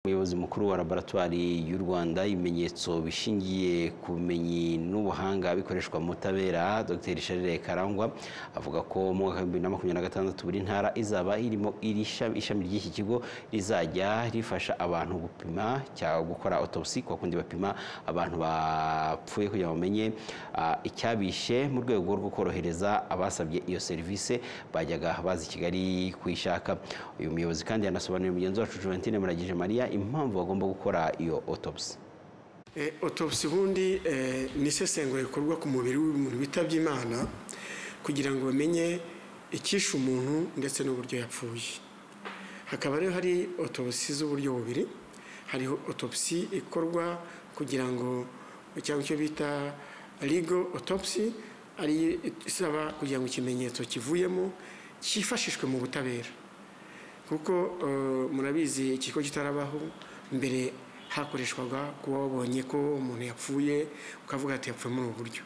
umuyobozi mukuru wa laboratwari y'u rwanda ibimenyetso bishingiye ku bumenyi n'ubuhanga bikoreshwa mu butabera dr sharire karangwa avuga ko mu mwaka w'ibihumbi bibiri na makumyabiri na gatandatu buri ntara izaba irimo iri shami- ishami ry'iki kigo rizajya rifasha abantu gupima cyangwa gukora autopsy kwa kundi bapima abantu bapfuye kugira ngo bamenye ah, icyabishe mu rwego rwo korohereza abasabye iyo serivisi bajyaga baza i kigali kuyishaka uyu muyobozi kandi yanasobanurira mugenzi wacu Juventine Muragije Maria impamvu bagomba gukora iyo autopsy Eh, autopsy ubundi eh, ni isesengura rikorwa ku mubiri w'umuntu witabye imana kugira ngo bamenye icyishe umuntu ndetse n'uburyo yapfuye hakaba rero hari autopsy z'uburyo bubiri hariho autopsy ikorwa kugira ngo cyangwa icyo bita legal autopsy ari isaba kugira ngo ikimenyetso kivuyemo cyifashishwe mu butabera kuko eh, murabizi ikigo kitarabaho mbere hakoreshwaga kuba wabonye ko umuntu yapfuye ukavuga ati yapfuye muri ubu buryo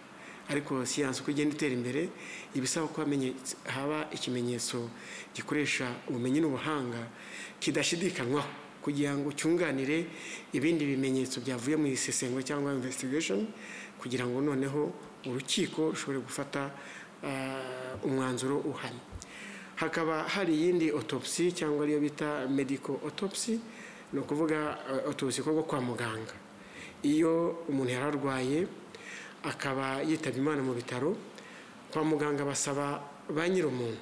ariko siyansi uko igenda itera imbere ibisaba ko hamenyetse- haba ikimenyetso gikoresha ubumenyi n'ubuhanga kidashidikanywaho kugira ngo cyunganire ibindi bimenyetso byavuye mu isesengura cyangwa investigation kugira ngo noneho urukiko rushobore gufata ah, umwanzuro uhamye hakaba hari iyindi autopsy cyangwa ariyo bita medical autopsy ni ukuvuga eh, autopsy ikorwa kwa muganga iyo umuntu yari arwaye akaba yitabye imana mu bitaro kwa muganga basaba ba nyir'umuntu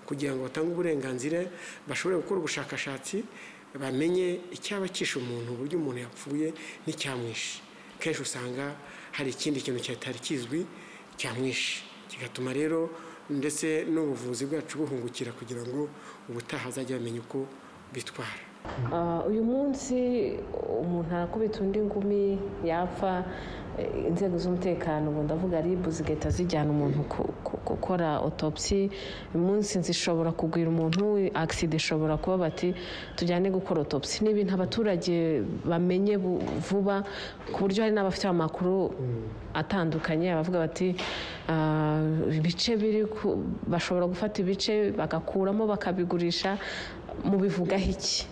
kugira ngo batange uburenganzira bashobore gukora ubushakashatsi bamenye icyaba cyishe umuntu uburyo umuntu yapfuye n'icyamwishe kenshi usanga hari ikindi kintu cyatari kizwi cyamwishe kigatuma rero ndetse n'ubuvuzi bwacu buhungukira kugira ngo ubutaha azajye bamenya uko bitwara Ah, uyu munsi umuntu arakubita undi ngumi yapfa eh, inzego z'umutekano ubu ndavuga ribu zigahita zijyana umuntu ku- ku- gukora autopsy munsi zishobora kugwira umuntu agisida ishobora kuba bati tujyane gukora autopsy ni ibintu abaturage bamenye bu- vuba ku buryo hari n'abafite amakuru atandukanye abavuga bati "Ah, ibice biri ku- bashobora gufata ibice bagakuramo bakabigurisha mubivugaho iki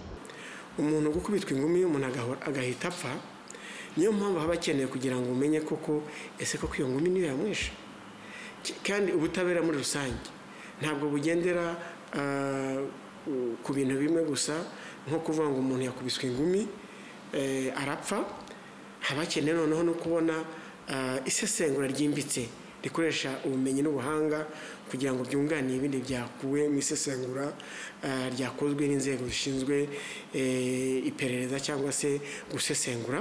umuntu gukubitwa ingumi umuntu agahora- agahita apfa niyo mpamvu haba hakenewe kugira ngo umenye koko ese koko iyo ngumi niyo yamwishe Ki- kandi ubutabera muri rusange ntabwo bugendera ah, u- ku bintu bimwe gusa nko kuvuga ngo umuntu yakubiswe ingumi eh, arapfa haba hakenewe noneho no kubona ah, isesengura ryimbitse rikoresha ubumenyi n'ubuhanga kugira ngo byunganire ibindi byakuwe mu isesengura ah, ryakozwe n'inzego zishinzwe eh, iperereza cyangwa se gusesengura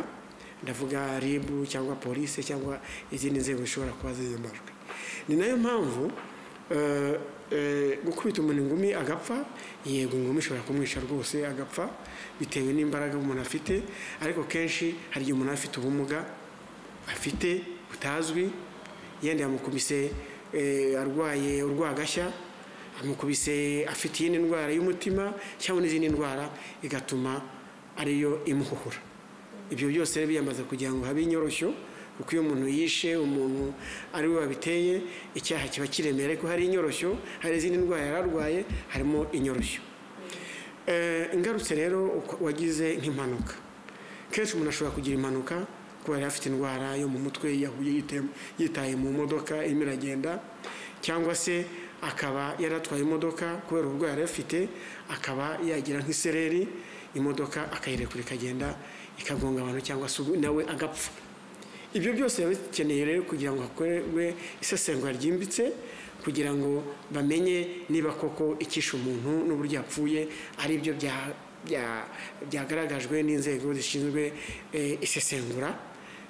ndavuga ribu cyangwa polisi cyangwa izindi nzego zishobora kuba ziyemajwe ni nayo mpamvu eh, eh, gukubita umuntu ingumi agapfa yego ingumi ishobora kumwisha rwose agapfa bitewe n'imbaraga umuntu afite ariko kenshi hari igihe umuntu aba afite ubumuga afite butazwi yenda yamukubise eh, arwaye urwagashya amukubise afite iyindi ndwara y'umutima cyangwa n'izindi ndwara igatuma ariyo imuhuhura ibyo byose rero biyamaze kugira ngo habe inyoroshyo kuko iyo umuntu yishe umuntu ari we wabiteye icyaha kiba kiremereye ariko hari inyoroshyo hari izindi ndwara yari arwaye harimo inyoroshyo Eh, ingarutse rero uko- wagize nk'impanuka kenshi umuntu ashobora kugira impanuka kuba yari afite indwara yo mu mutwe yahuye yite- yitaye mu modoka irimo iragenda cyangwa se akaba yaratwaye imodoka kubera uburwayi yari afite akaba yagira nk'isereri imodoka akayirekura ikagenda ikagonga abantu cyangwa se ubu- nawe agapfa ibyo byose biba bikeneye rero kugira ngo hakorwe isesengura ryimbitse kugira ngo bamenye niba koko icyishe umuntu n'uburyo yapfuye ari byo bya- bya- byagaragajwe n'inzego zishinzwe eh, isesengura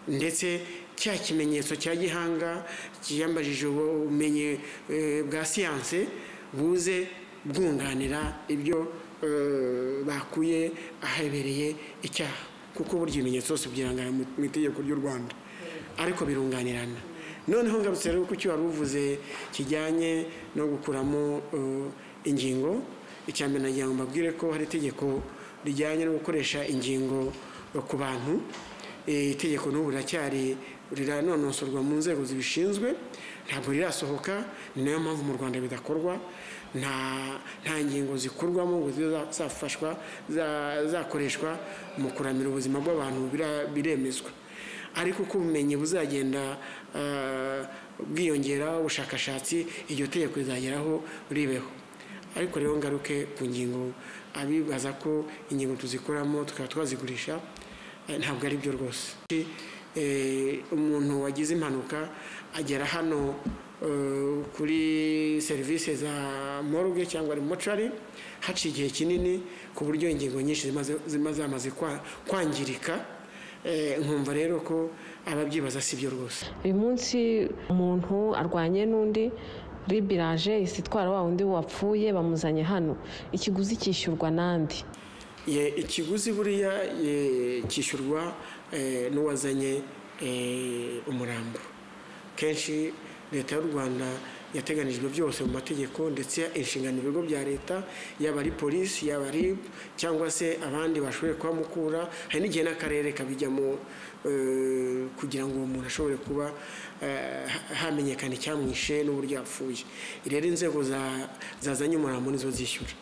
ndetse cya kimenyetso cya gihanga kiyambajije ubumenyi eh, bwa siyanse buze bwunganira ibyo eh, bakuye ahabereye icyaha kuko burya ibimenyetso byose byirangana mu mu itegeko ry'u rwanda ariko birunganirana noneho ngarutse rero ku cyo wari uvuze kijyanye no gukuramo eh, ingingo icya mbere nagira ngo mbabwire ko hari itegeko rijyanye no gukoresha ingingo eh, ku bantu Eh, itegeko n'ubu riracyari riranonosorwa mu nzego zibishinzwe ntabwo rirasohoka ni nayo mpamvu mu rwanda bidakorwa nta ngingo zikorwamo ngo zibe zafashwa zakoreshwa mu kuramira ubuzima bw'abantu biremezwa ariko uko ubumenyi buzagenda bwiyongera ubushakashatsi iryo tegeko rizageraho ribeho ariko rero ngaruke ku ngingo abibaza ko ingingo tuzikoramo tukaba twazigurisha ntabwo ari byo rwose umuntu wagize impanuka agera hano kuri serivisi za moruge cyangwa mocarari haciye igihe kinini ku buryo ingingo nyinshi ziba zamaze kwangirika nkumva rero ko ababyibaza si byo rwose uyu munsi umuntu arwanye n'undi ribiraje isi itwara wa wundi wapfuye bamuzanye hano ikiguzi cyishyurwa n'andi ikiguzi buriya cyishyurwa n'uwazanye umurambo kenshi leta y'u rwanda yateganijwe byose mu mategeko ndetse inshingano ibigo bya leta yaba ari polisi yaba ari cyangwa se abandi bashoboye kuhamukura hari n'igihe n'akarere kabijyamo kugira ngo uwo muntu ashobore kuba hamenyekana icyamwishe n'uburyo yapfuye rero inzego zazanye umurambo nizo zishyura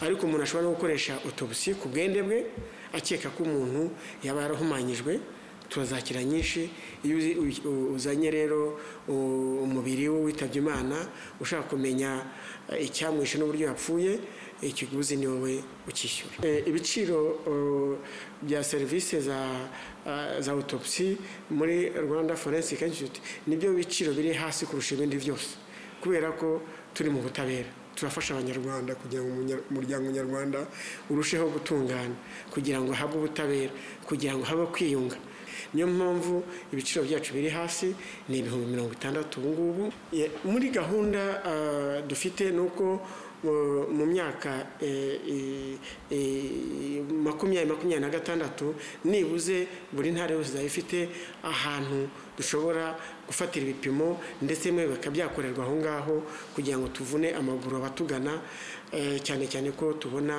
ariko umuntu ashobora no gukoresha otobusi ku bwende bwe akeka ko umuntu yaba yarahumanyijwe turazakira nyinshi iyo uzanye rero umubiri we witabye imana ushaka kumenya icyamwishe n'uburyo yapfuye ikiguzi ni wowe ukishyura ibiciro bya serivisi za otopsi muri rwanda forensic institute nibyo biciro biri hasi kurusha ibindi byose kubera ko turi mu butabera turafasha abanyarwanda kugira ngo umuryango nyarwanda urusheho gutungana kugira ngo habe ubutabera kugira ngo habe kwiyunga niyo mpamvu ibiciro byacu biri hasi ni ibihumbi mirongo itandatu ubu ngubu muri gahunda dufite ni uko mu myaka makumyabiri makumyabiri na gatandatu nibuze buri ntara yose izaba ifite ahantu dushobora gufatira ibipimo ndetse bimwe bikaba byakorerwa aho ngaho kugira ngo tuvune amaguru abatugana cyane cyane ko tubona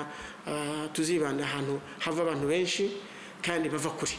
tuzibanda ahantu hava abantu benshi kandi bava kure